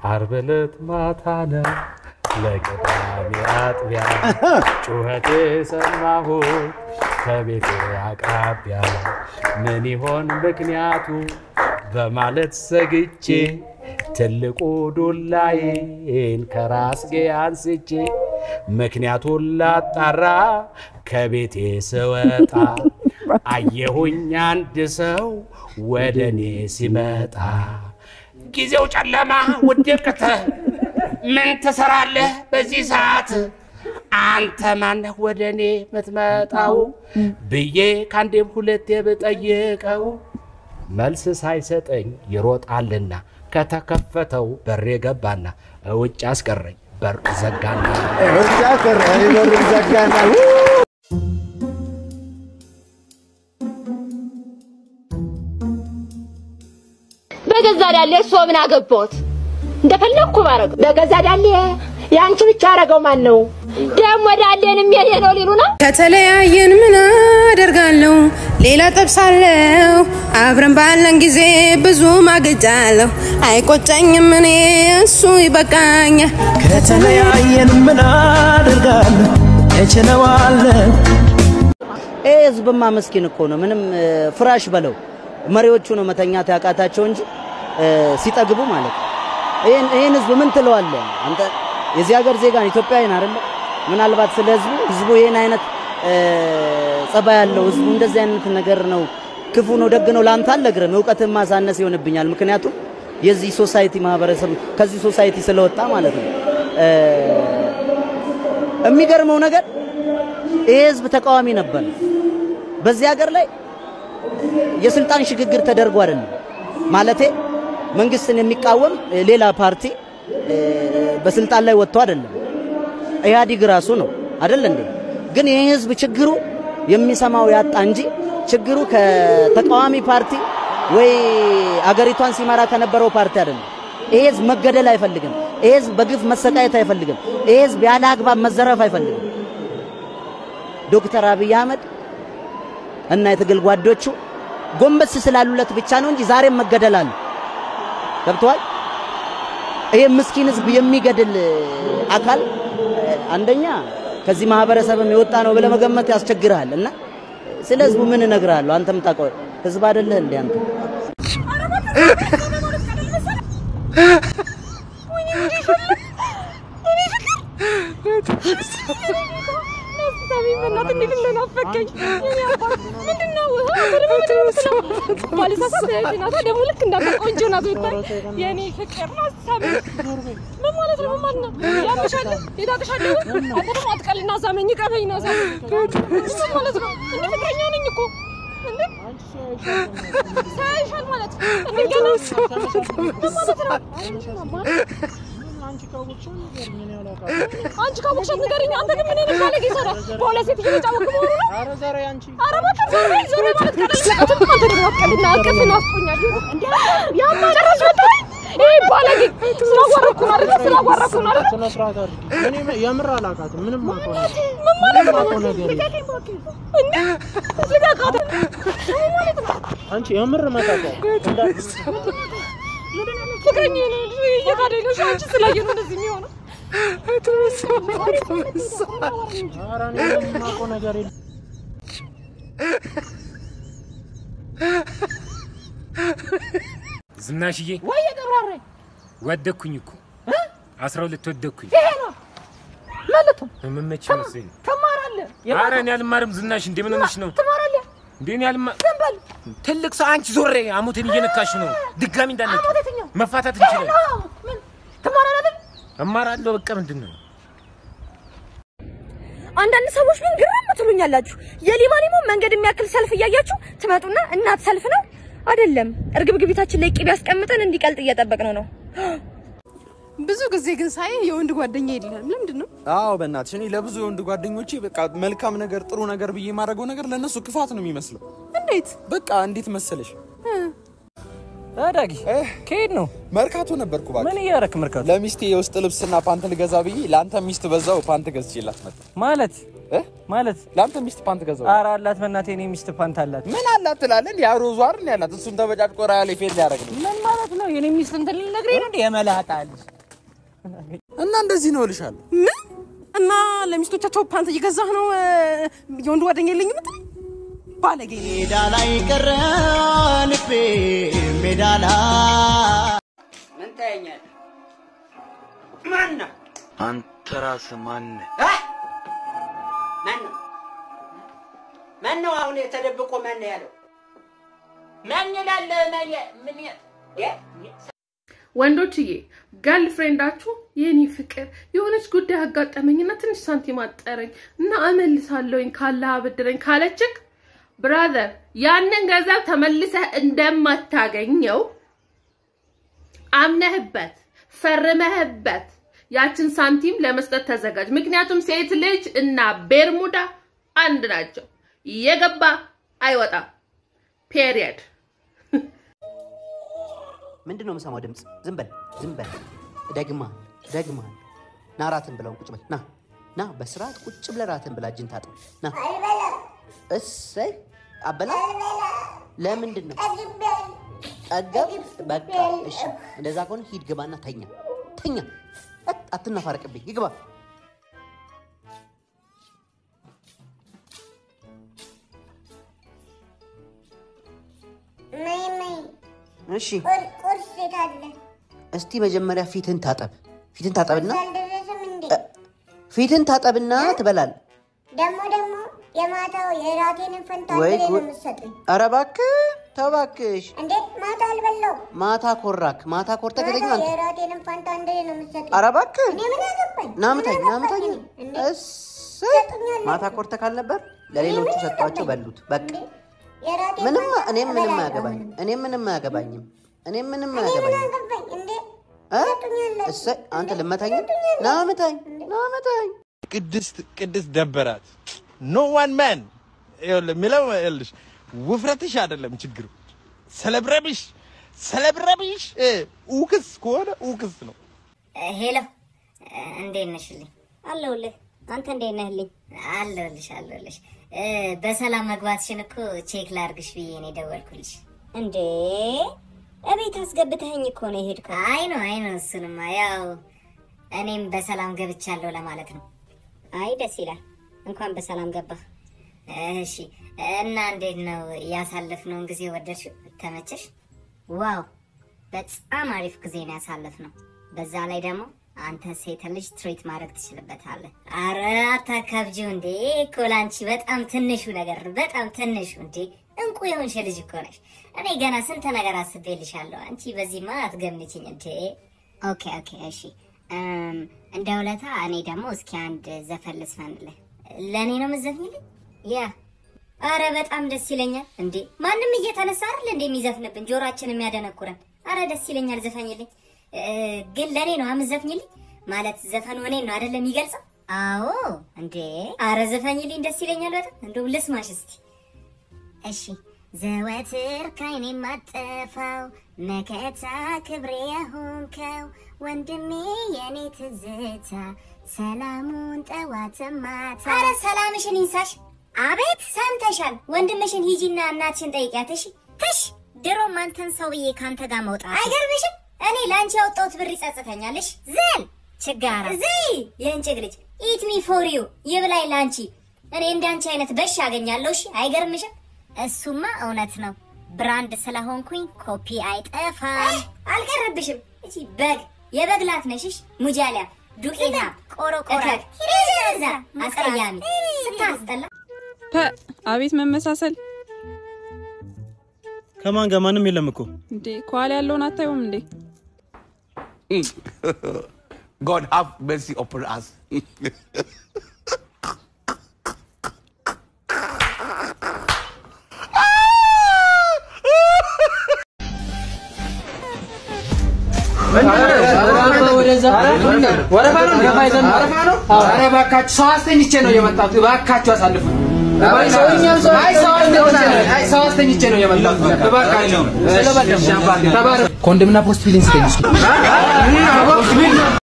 ዓርብ ዕለት ማታ ነው ለቅዳሜ አጥቢያ ጩኸት የሰማሁት ከቤቴ አቅራቢያ ምን ይሆን ምክንያቱ በማለት ሰግቼ ትልቁ ዱላዬን ከራስጌ አንስቼ ምክንያቱን ላጣራ ከቤቴ ስወጣ አየሁኝ አንድ ሰው ወደ እኔ ሲመጣ ጊዜው ጨለማ ውድቅት ምን ትሰራለህ በዚህ ሰዓት አንተ ማነህ ወደ እኔ የምትመጣው ብዬ ከአንዴም ሁለቴ ብጠይቀው መልስ ሳይሰጠኝ ይሮጣልና ከተከፈተው በሬ ገባና ውጭ አስቀረኝ በር ዘጋና ብቻ ቀረ በሩን ዘጋና በገዛ ዳሌ እሱ ምን አገባሁት? እንደፈለግኩ ባረግ በገዛ ዳሌ የአንቺ ብቻ አረገው ማን ነው? ደግሞ ዳሌንም የኔ ነው ሊሉ ነው። ከተለያየን ምን አደርጋለሁ? ሌላ ጠብሳለሁ። አብረን ባለን ጊዜ ብዙ ማገጫለሁ። አይቆጨኝም እኔ እሱ ይበቃኛል። ከተለያየን ምን አደርጋለሁ እችለዋለሁ ይህ ህዝብማ መስኪን እኮ ነው። ምንም እ፣ ፍራሽ በለው መሪዎቹ ነው መተኛት ያቃታቸው እንጂ እ፣ ሲጠግቡ ማለት ነው። ይህን ይህን ህዝብ ምን ትለዋለህ አንተ? የዚህ ሀገር ዜጋ ነው፣ ኢትዮጵያዊ ነህ አይደለ? ምናልባት ስለ ህዝቡ ህዝቡ ይህን አይነት እ፣ ጸባይ ያለው ህዝቡ እንደዚህ አይነት ነገር ነው ክፉ ነው ደግ ነው ለአንተ አልነግርህም። እውቀትን ማሳነስ ይሆንብኛል። ምክንያቱም የዚህ ሶሳይቲ ማህበረሰብ ከዚህ ሶሳይቲ ስለወጣ ማለት ነው። እ፣ የሚገርመው ነገር ይሄ ህዝብ ተቃዋሚ ነበር። በዚህ ሀገር ላይ የስልጣን ሽግግር ተደርጎ አይደለም ማለቴ መንግስትን የሚቃወም ሌላ ፓርቲ እ፣ በስልጣን ላይ ወጥቶ አይደለም። ኢህአዲግ ራሱ ነው አይደል እንዴ? ግን ይህ ህዝብ ችግሩ የሚሰማው ያጣ እንጂ ችግሩ ከተቃዋሚ ፓርቲ ወይ አገሪቷን ሲመራ ከነበረው ፓርቲ አይደለም። ይሄ ህዝብ መገደል አይፈልግም። ይሄ ህዝብ በግፍ መሰቃየት አይፈልግም። ይሄ ህዝብ ያለ አግባብ መዘረፍ አይፈልግም። ዶክተር አብይ አህመድ እና የትግል ጓዶቹ ጎንበስ ስላሉለት ብቻ ነው እንጂ ዛሬም መገደል አለ። ገብተዋል። ይሄ ምስኪን ህዝብ የሚገድል አካል አንደኛ ከዚህ ማህበረሰብም የወጣ ነው ብለህ መገመት ያስቸግርሃል። እና ስለ ህዝቡ ምን እነግርሃለሁ? አንተም ታውቀው ህዝብ አይደለህ እንዴ አንተ? ደግሞ ልክ እንዳንተ ቆንጆ ናት ብታይ የኔ ፍቅር ነው ሳሚ ምን ማለት ነው? ምን ማለት ነው? ያምሻል ይዳቅሻል። አንተ ደግሞ አትቀልና ሳመኝ ቀፈኝ ነው ሳሚ ምን ማለት ነው? እኔ ፍቅረኛ ነኝ እኮ እንዴ ሳይሻል ማለት እንዴ ገና ምን ማለት ነው? አንቺ ካወቅሻት ንገሪኝ። አንተ ግን ምን አይነት ባለጌ ሰው ነህ? በሁለት ሴት እየተጫወትክ መሆኑ ነው? ኧረ እባክህ ዞር በይ፣ ዞር በይ ማለት ቀለል ለቀትም አንተ ደግሞ አትቀልና አቅፍ ናፍቆኛል። እንዴ ያማ ጨረስ ወጣኝ። ይሄ ባለጌ ስላዋረኩ ነው አይደል? ስላዋረኩ ነው አይደል? ስነ ስርዓት አድርጊ። እኔ የምር አላውቃትም። ምንም አውቀው ነገር ምን ማለት ነው? የማውቀው ነገር የለም። ልቀቀኝ እባክህ። እንዴ ልቀቃት። ምን ማለት ነው? አንቺ የምር መጣጣው ፍቅረኛ ነው እየካደኝ ነው። እሺ፣ አንቺ ስላየ ነው እንደዚህ የሚሆነው። ኧረ እኔ ምንም የማውቀው ነገር የለም። ዝናሽዬ ወይ ቀብራራኝ ወደኩኝ እኮ አስራ ሁለት ወደኩኝ። ይሄ ነው ማለት ነው። መመች መስሎኝ ነው። ትማራለህ ኧረ እኔ አልማርም። ዝናሽ እንዴ ምን ሆነሽ ነው ትማራለህ። እንዴ? እኔ አልማ ዝም በል ትልቅ ሰው አንቺ ዞሬ አሞቴን እየነካሽ ነው። ድጋሚ እንዳነካ አሞት የትኛው? መፋታት እንችላለን። አዎ፣ ምን ትማራለህ አይደል? እማራለሁ። በቃ ምንድን ነው አንዳንድ ሰዎች ግን ግርም ትሉኛላችሁ። የሊማሊሞ መንገድ የሚያክል ሰልፍ እያያችሁ ትመጡና እናት ሰልፍ ነው አይደለም። እርግብግቢታችን ላይ ቂቤ ያስቀምጠን እንዲቀልጥ እየጠበቅነው ነው። ብዙ ጊዜ ግን ሳይ የወንድ ጓደኛ የለም። ለምንድን ነው? አዎ በእናትሽ እኔ ለብዙ የወንድ ጓደኞቼ በቃ መልካም ነገር ጥሩ ነገር ብዬ የማደርገው ነገር ለእነሱ ክፋት ነው የሚመስለው። እንዴት? በቃ እንዴት መሰለሽ ዳጊ ከሄድ ነው መርካቶ ነበርኩ እባክህ። ምን እያደረክ መርካቶ? ለሚስቴ የውስጥ ልብስና ፓንት ልገዛ ብዬ ለአንተ ሚስት በዛው ፓንት ገዝቼላት መጣ። ማለት ማለት ለአንተ ሚስት ፓንት ገዛው። ኧረ አላት በእናቴ እኔ ሚስት ፓንት አላት። ምን አላት ትላለህ? እንዴ አሮዟ አይደል ያላት? እሱን ተበጫጭቆ ራያ ላይ ፌል ሊያደርግ ነው። ምን ማለት ነው? የኔ ሚስት እንትን ልነግረኝ ነው እንዴ? የመላጣ ልጅ እና እንደዚህ ነው እልሻለሁ። ምን እና ለሚስቶቻቸው ፓንት እየገዛህ ነው? እ፣ የወንድ ጓደኛ የለኝም የምትለኝ ባለጌ ነህ። ሜዳ ላይ ቀረ ልቤ ሜዳ ላይ ምን ታየኛለህ? ማን ነው? አንተ ራስህ ማነህ? ማን ነው? ማን ነው አሁን ተደብቆ ማን ነው ያለው? ማን ይላል? ማን ያ- ምን ያ- ያ- ወንዶችዬ ገርል ፍሬንዳችሁ የኔ ፍቅር የሆነች ጉዳይ አጋጠመኝና ትንሽ ሳንቲም አጠረኝ እና እመልሳለሁኝ ካለ አበድረኝ ካለችክ ብራዘር ያንን ገንዘብ ተመልሰህ እንደማታገኘው አምነህበት ፈርመህበት ያችን ሳንቲም ለመስጠት ተዘጋጅ። ምክንያቱም ሴት ልጅ እና ቤርሙዳ አንድ ናቸው። የገባ አይወጣም። ፔሪየድ። ምንድን ነው የምሰማው ድምፅ? ዝም በል ዝም በል። ደግማ ደግማ ና ራትን ብለውን ቁጭ በል ና ና በስርዓት ቁጭ ብለህ ራትን ብላ እጅን ታጥብ ና እሰይ አበላ ለምንድን ነው ጠገብ በቃ እሺ እንደዛ ከሆነ ሂድ ግባና ተኛ ተኛ አት- አትናፋረቅብኝ ይግባ እሺ ቁርስ የት አለ? እስቲ መጀመሪያ ፊትን ታጠብ ፊትን ታጠብና አልደረሰም እንዴ? ፊትን ታጠብና ትበላል ደግሞ ደግሞ የማታው የራቴንን ፈንታ ወይ አንድ ላይ ነው ጉድ! የምትሰጡኝ ኧረ እባክህ ተው እባክሽ እንዴ? ማታ አልበላው ማታ ኮራክ ማታ ኮርተህ ከተኛ ማታ አንተ የራቴንን ፈንታ አንድ ላይ ነው የምትሰጡኝ ኧረ እባክህ እኔ ምን አገባኝ? ናምታኝ ምን ናምታኝ አገባኝ? እንዴ? እሰይ ማታ ኮርተህ ካልነበር ለሌሎቹ ሰጧቸው በሉት በቃ የራቴን ምንም ፈንታ እኔም ምንም እበላለሁ። አያገባኝም እኔም ምንም አያገባኝም እኔም ምንም እኔ ምን አያገባኝም አገባኝ? እንዴ? እ? እሰይ አንተ ልመታኝ ናምታኝ ናምታኝ ቅድስት ቅድስት ደበራት ኖ ዋን ማን የሚለው ይኸውልሽ ውፍረትሽ አይደለም ችግሩ ሰለብረብሽ ሰለብረብሽ እ፣ ኡክስ ከሆነ ኡክስ ነው ሄሎ እንዴት ነሽልኝ? አለሁልህ። አንተ እንዴት ነህልኝ? አለሁልሽ አለሁልሽ። እ፣ በሰላም መግባትሽን እኮ ቼክ ላርግሽ ብዬ ነው የደወልኩልሽ። እንዴ እቤት አስገብተኸኝ እኮ ነው የሄድከው። አይ ነው አይ ነው፣ እሱንማ ያው እኔም በሰላም ገብቻለሁ ለማለት ነው። አይ ደስ ይላል። እንኳን በሰላም ገባህ። እሺ እና እንዴት ነው ያሳለፍነውን ጊዜ ወደድሽው? ተመቸሽ? ዋው በጣም አሪፍ ጊዜ ነው ያሳለፍነው። በዛ ላይ ደግሞ አንተ ሴት ልጅ ትሪት ማድረግ ትችልበታለህ። አረ አታካብጂው እንዴ! እኮ ላንቺ በጣም ትንሹ ነገር ነው፣ በጣም ትንሹ እንዴ! እንቁ የሆንሽ ልጅ እኮ ነሽ። እኔ ገና ስንት ነገር አስቤልሻለሁ። አንቺ በዚህማ አትገምችኝ እንዴ! ኦኬ ኦኬ፣ እሺ እም፣ እንደ ውለታ እኔ ደግሞ እስኪ አንድ ዘፈን ልስፈንልህ። ለእኔ ነው የምትዘፍኝልኝ? ያ አረ በጣም ደስ ይለኛል። እንዴ ማንም እየተነሳ አይደል እንዴ የሚዘፍንብን ጆሮአችን የሚያደነቁረን። አረ ደስ ይለኛል፣ ዘፈኝልኝ። እ፣ ግን ለእኔ ነው የምትዘፍኝልኝ? ማለት ዘፈኑ እኔን ነው አይደለም የሚገልጸው? አዎ እንዴ አረ ዘፈኝልኝ፣ ደስ ይለኛል በጣም እንደው ልስማሽ እስቲ። እሺ ዘወትር ካይኔ ማጠፋው መከታ ክብሬ የሆንከው ወንድሜ የኔ ትዝታ ሰላሙን ጠዋት ማታ። አረ ሰላምሽን ይንሳሽ። አቤት ሰምተሻል። ወንድምሽን ሂጂና እናትሽን ጠይቂያት። እሺ ትሽ ድሮም አንተን ሰው ብዬ ካንተ ጋር መውጣት አይገርምሽም? እኔ ለአንቺ ያወጣሁት ብር ይጸጽተኛልሽ። ዘል ችጋራ ዘይ የእንጭግ ልጅ ኢት ሚ ፎር ዩ ይብላኝ ለአንቺ። እኔ እንዳንቺ አይነት በሽ አገኛለሁ። እሺ አይገርምሽም? እሱማ እውነት ነው። ብራንድ ስለሆንኩኝ ኮፒ አይጠፋም። አልቀረብሽም። እቺ በግ የበግ ላት ነሽሽ ሙጃሊያ ዱቄታ ቆሮቆራ ሂደዛ አስቀያሚ ስታስጠላ ፐ አቤት መመሳሰል ከማን ጋር ማንም የለም እኮ እንዴ ከኋላ ያለውን አታዩም እንዴ God have mercy upon us. ወረፋ ነው ገፋ ይዘን ወረፋ ነው። ኧረ እባካችሁ ሰው አስተኝቼ ነው የመጣሁት። እባካችሁ አሳልፉ። ኮንዶምና ፖስት ፊሊንግ ስጠኝ እስኪ